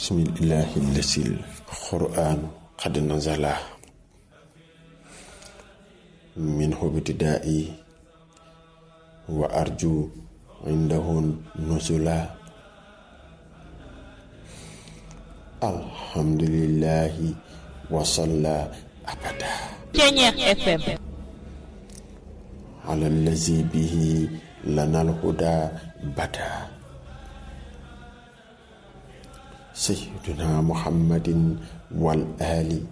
bismillahi lasil qur'anu qad nazala minhu ibtidaa'i wa arju indahu nuzula alhamdulillahi wa salla abada Ceñeex FM ala allazi bihi lanal huda bada sayyiduna muhammadin wal ali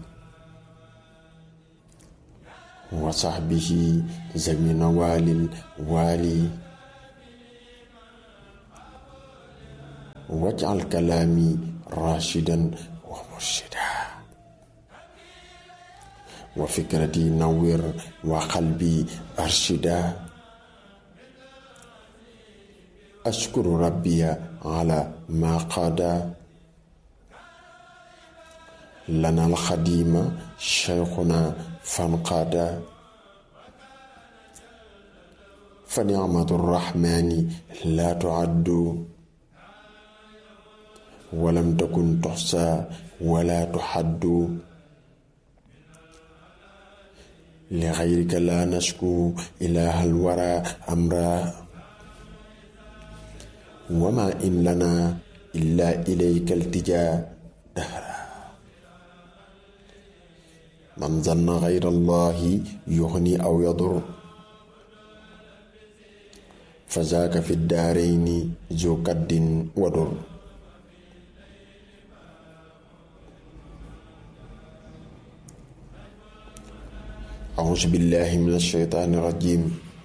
wa sahbihi zamina walil wali waj'al kalami rashidan wa murshida wa fikrati nawwir wa qalbi arshida ashkuru rabbiya ala ma qada lana alxadima cheikhuna fanqada fa nicmatu rrahmani la tuaddu walam takun tuxsa wala tuxaddu لغيرك لا نشكو إله الورى أمرا وما إن لنا إلا إليك التجا دهرا من ظن غير الله يغني أو يضر فذاك في الدارين ذو كد ودر أعوذ بالله من الشيطان الرجيم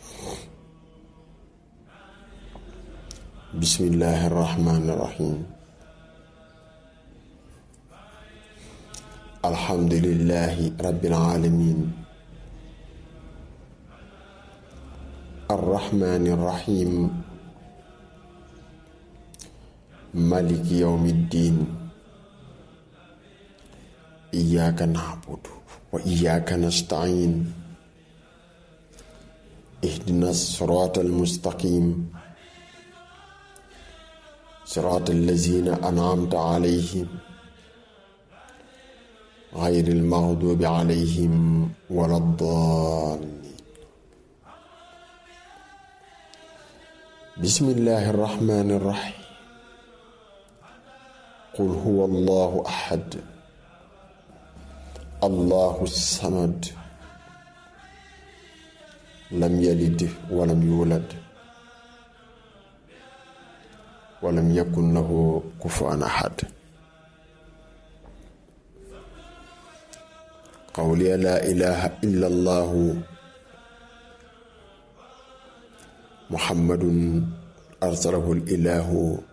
بسم الله الرحمن الرحيم الحمد لله رب العالمين الرحمن الرحيم مالك يوم الدين إياك نعبد وإياك نستعين اهدنا الصراط المستقيم صراط الذين أنعمت عليهم غير المغضوب عليهم ولا الضالين بسم الله الرحمن الرحيم قل هو الله أحد الله الصمد لم يلد ولم يولد ولم يكن له كفوا أحد قولي لا إله إلا الله محمد أرسله الإله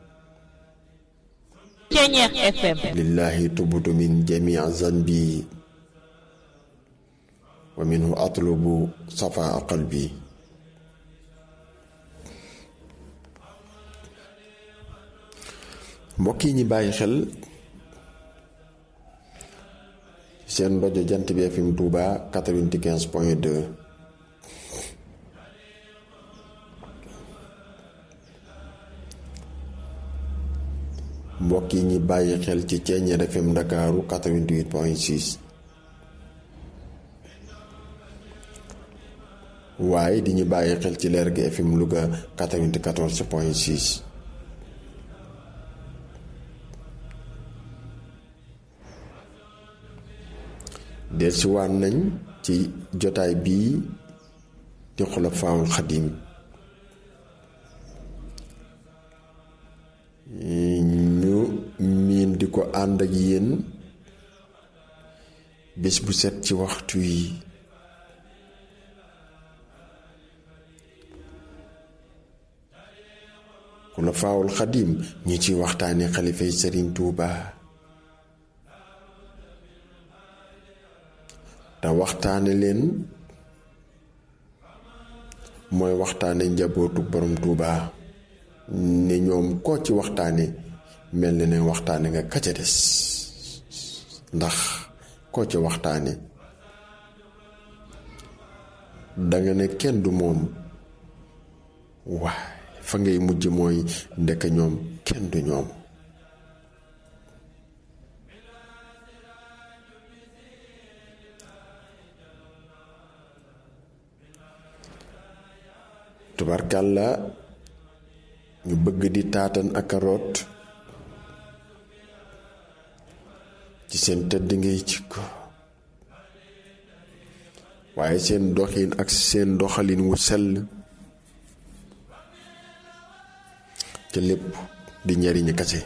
Ceñeex FM لله تبت من جميع ذنبي ومنه أطلب صفاء قلبي mbokk yi ñi bàyyi xel seen rajo jant bi FM Touba 95 point 2 mbokk yi ñi bàyyi xel ci Ceeñeer FM Ndakaaru 88 point 6 waaye di ñu bàyyi xel ci leer gi FM Louga 94 point 6 dellusiwaat nañ ci jotaay bii di xulafaawul xadim ñu miin di ko ànd ak yéen bés bu set ci waxtu yi xulafaawul xadim ñu ci waxtaane xalifay sëriñ Tuuba te waxtaane leen mooy waxtaane njabootu borom Tuuba ne ñoom koo ci waxtaane mel na ne waxtaane nga kaca des ndax koo ci waxtaane danga ne kenn du moom waaye fa ngay mujj mooy ndekk ñoom kenn du ñoom tubarkàlla ñu bëgg di taatan ak a root ci seen tëdd ngay jikko waaye seen doxin ak seen doxalin wu sell ca lépp di njariñu kase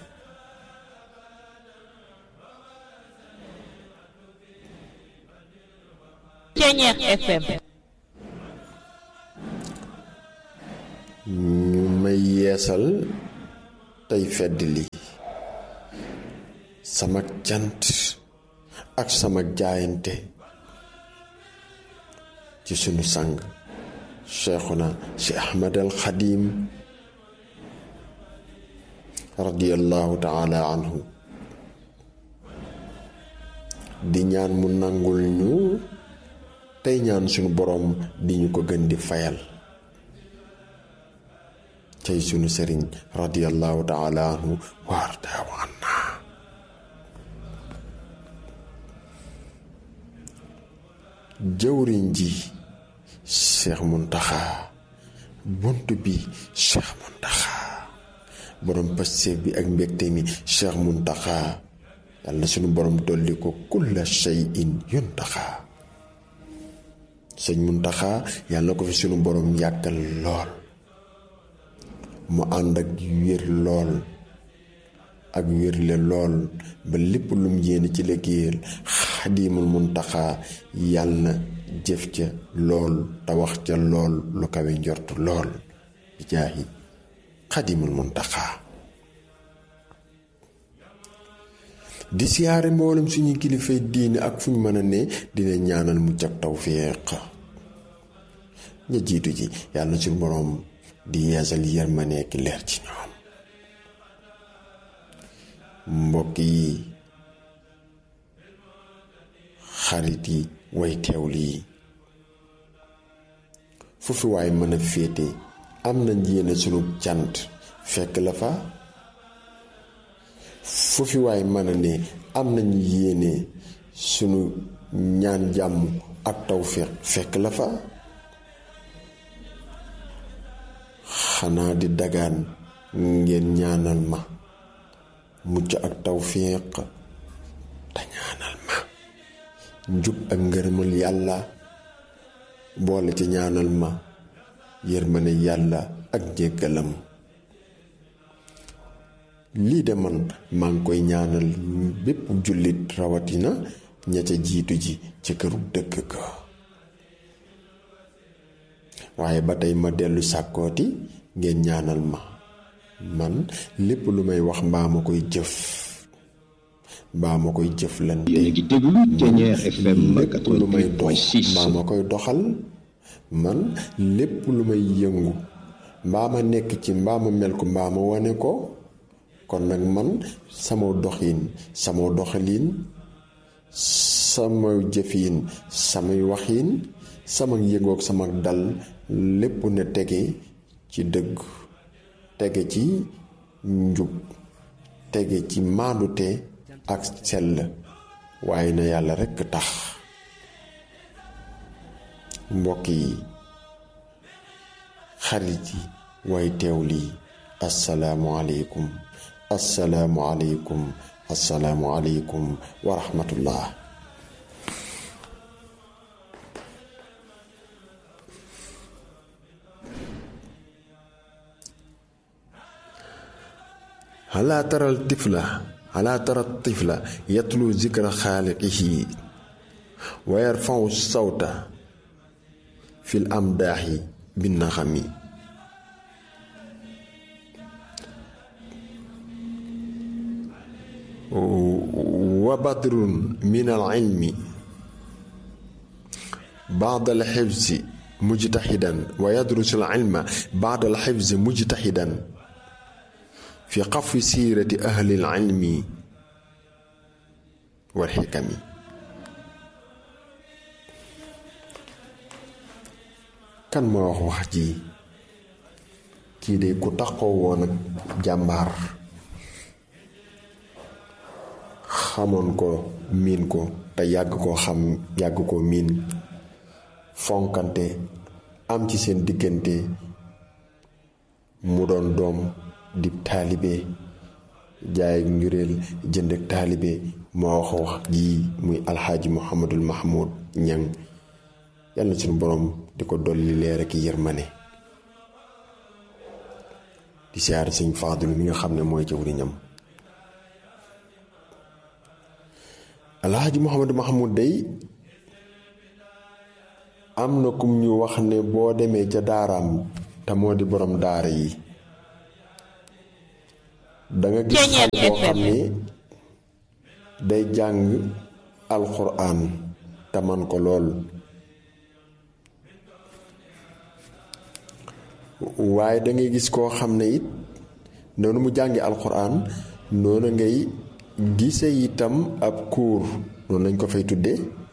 Ceñeex FM ñu may yeesal tey fedd li sama cant ak sama jaayante ci sunu sang cheikhuna si ahmad al xadim radiyallahu taala anhu di ñaan mu nangul ñu tey ñaan sunu boroom di ñu ko gën di fayal tey sunu sëriñ radiyallahu taala anhu waartaaw anna jëwriñ ji cheikh muntaxa bunt bi cheikh muntaxa borom pasteef bi ak mbégte mi cheikh muntaxa yàlla na sunu borom dolli ko kulla shay'in yuntaxa sëñ muntaxa yàlla na ko fi sunu borom yàggal lool mu ànd ak wér lool ak wérle lool ba lépp lum yéene ci liggéeyal xadimul muntaxa yàlla na jëf ca lool te wax ca lool lu kawe njort lool bi jaahi xadimul muntaxa di siyaare mboolem suñuy kilifay diine ak fu ñu mën a ne dina ñaanal mu jag tawfiq ña jiitu ji yàlla na suñu boroom di yeesal yërmande ki leer ci ñoom mbokk yi xarit yi way teewlu yi foofu waay mën a féete am na yéene sunu cant fekk la fa foofu waay mën a ne am nañu yéene sunu ñaan jàmm ak tawféex fekk la fa xanaa di dagaan ngeen ñaanal ma mucc ak tawféex te ñaanal ma njub ak ngërëmal yàlla boole ci ñaanal ma yërmane yàlla ak jéggalam lii de man maa ngi koy ñaanal bépp jullit rawatina ña ca jiitu ji ca këru dëkk ga waaye ba tey ma dellu sàkkooti ngeen ñaanal ma man lépp lu may wax mbaa ma koy jëf mbaa ma koy jëflante yéen a ngi déglu Ceñeex FM lépp lu may dox 88.6 mbaa ma koy doxal man lépp lu may yëngu mbaa ma nekk ci mbaa ma mel ko mbaa ma wane ko kon nag man sama doxin sama doxalin sama jëfin samay waxin sama yëngoog sama dal lépp ne tege ci dëgg tege ci njub tege ci maandute ak sell waaye na yàlla rekk tax mbokk yi xarit yi way teew lii assalaamu aleykum assalaamu aleykum assalaamu aleykum wa rahmatullah alaa taral tifla alaa tara tifla yatlu zikra xaaliqihi wa yarfau sawta fil amdaaxi binnaxami wa badrun min al ilmi baada al xifzi mujtaxidan wa yadrusu al ilma baada al xifzi mujtaxidan fi xafi siirati ahli al ilmi wal xikami kan moo wax wax ji kii de ku taxaw woon ak jàmbaar xamoon ko miin ko te yàgg koo xam yàgg koo miin fonkante am ci seen diggante mu doon doom di taalibe jaay ak njuréel jënd ak taalibe moo wax wax jii muy alxaaji muhammadul mahmud ñang yàlla na suñu borom di ko dolli leer ak yërmane di siyaar sëñ Faadul mi nga xam ne mooy jëwriñam alxaaji muhammadu mahmud day am na kum ñu wax ne boo demee ca daaraam te moo di borom daara yi danga gis xale boo xam ne day jàng alxuraan te man ko lool waaye dangay gis koo xam ne it noonu mu jàngi alxuraan noonu ngay gise itam ab kuur noonu lañ ko fay tudde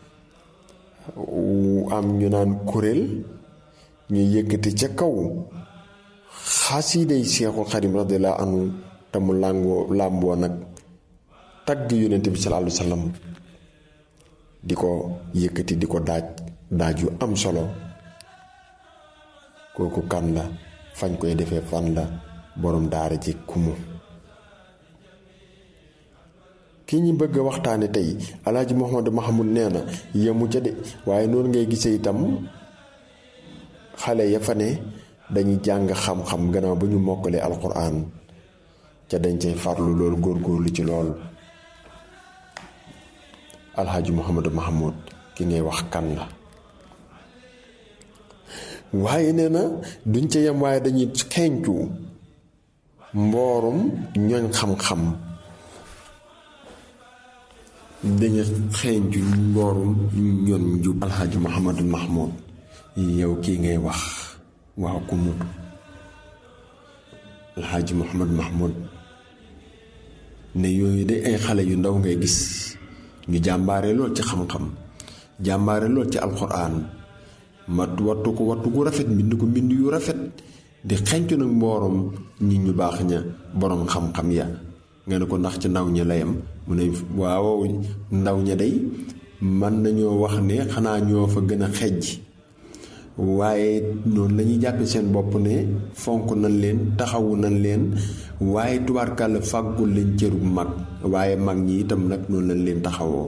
am ñu naan kuréel ñu yëkkati ca kaw xasiiday Seexul Xadim radiyallaahu anhu te mu làngoo làmboo nag tagg yonent bi sallallaahu alayhi wa sallam di ko yëkkati di ko daaj daaj yu am solo kooku kan la fañ koy defee fan la borom daara ji kumu ki ñi bëgg a waxtaane tey alaaji Muhammadu Mahamud nee na yemu ca de waaye noonu ngay gisee itam xale ya fa ne dañuy jàng xam-xam gannaaw ba ñu mokkalee alquran ca dañ cay farlu loolu góorgóorlu ci lool alxaaji Muhammadu Mahamud ki ngay wax kan la waaye nee na duñ ca yem waaye dañuy xeeñcu mboorum ñooñ xam-xam dañu xeeñcu mboorum ñoom njub alxaaji Muhammadu Mahmoud yow kii ngay wax waaw ku mu alxaaji Muhammadu Mahmoud ne yooyu de ay xale yu ndaw ngay gis ñu jàmbaare lool ci xam-xam jàmbaare lool ci alxuraan mat wattu ko wattu gu rafet mbind ko mbind yu rafet di xencu nag mboorom nit ñu baax ña boroom xam-xam ya nga ne ko ndax ci ndaw ña layam mu ne waaw ndaw ña day mën nañoo wax ne xanaa ñoo fa gën a xejj waaye noonu lañuy jàppe seen bopp ne fonk nañ leen taxawu nañ leen waaye tubaarkàlla fàggul leen cërub mag waaye mag ñi itam nag noonu lañ leen taxawoo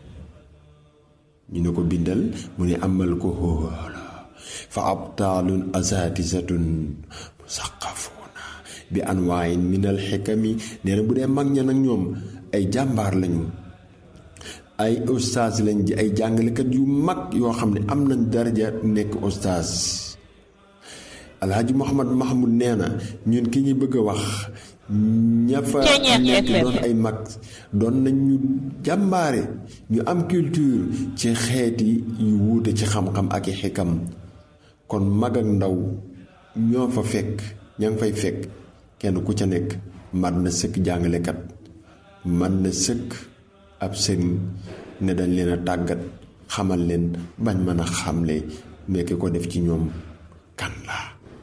ñu ne ko bindal mu ne amal ko xoola fa abtaalun asatisatun musaqafuuna bi anwaayin minal xikami nee na bu dee mag ña nag ñoom ay jàmbaar lañu ay ustaas lañ ji ay jàngalekat yu mag yoo xam ne am nañ daraja nekk ustaas alhaji Muhammad Mahmoud nee na ñun ki ñu bëgg a wax ña fa nekk doon ay mag doon nañ ñu jàmbaare ñu am culture ci xeeti yu wuute ci xam-xam ak i xikam kon mag ak ndaw ñoo fa fekk ña ngi fay fekk kenn ku ca nekk mat na sëkk jàngalekat mat na sëkk ab sëriñ ne dañ leen a tàggat xamal leen bañ mën a xamle mais ki ko def ci ñoom kan la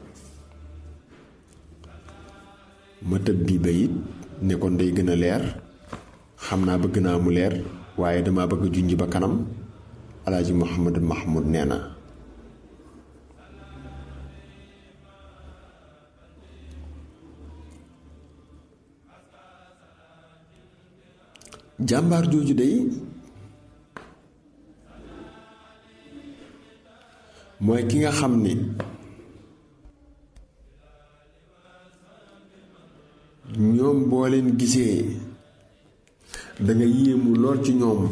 ma tëb bii bayit ne kon day gën a leer xam naa bëgg naa mu leer waaye dama bëgg junj ba kanam alaaji Muhammad Mahmoud nee na jàmbaar jooju day mooy ki nga xam ni ñoom boo leen gisee danga yéemu lool ci ñoom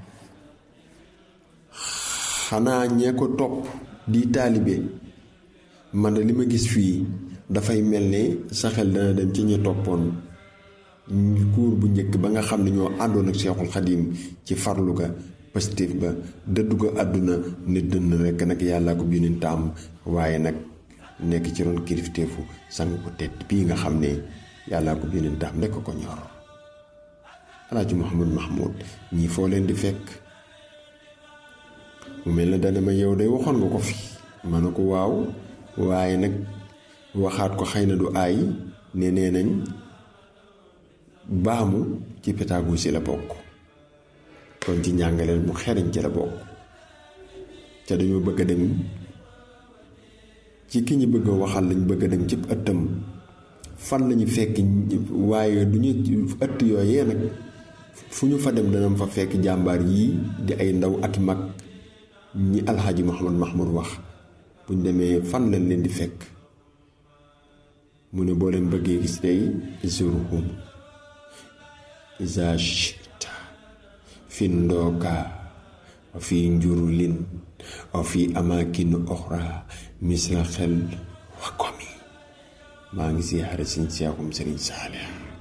xanaa ñee ko topp di taalibe man de li ma gis fii dafay mel ne sa xel dana dem ci ñi toppoon kuur bu njëkk ba nga xam ne ñoo àndoon ak Seexul Xadiim ci farlu ga positif ba dëddu ko àdduna nit dënn rekk nag yàllaa ko yónent taam waaye nag nekk ci ron kilifteefu sang bu tedd bii nga xam ne yàllaa ko yónent taam rekk ko ñor alaaji Muhammad Mahmoud ñii foo leen di fekk mu mel na dana ma yow day waxoon nga ko fi ma ne ko waaw waaye nag waxaat ko xëy na du aay ne nee nañ baamu ci pédagogie la bokk kon ci njàngaleel mu xeriñ ci la bokk ca dañoo bëgg a dem ci ki ñu bëgg a waxal lañ bëgg a dem ci ëttam fan lañu fekk waaye du ñu ëtt yooyee nag fu ñu fa dem dana fa fekk jàmbaar yii di ay ndaw ak mag ñi alxaaji Muhammad Mahmoud wax buñ demee fan lañ leen di fekk mu ne boo leen bëggee gis tey zuruhum iza shita fi ndooka wa fi njurulin wa fi amakin oxra misra xel wa komi maa ngi siyaare siñ seexum sëriñ Saalix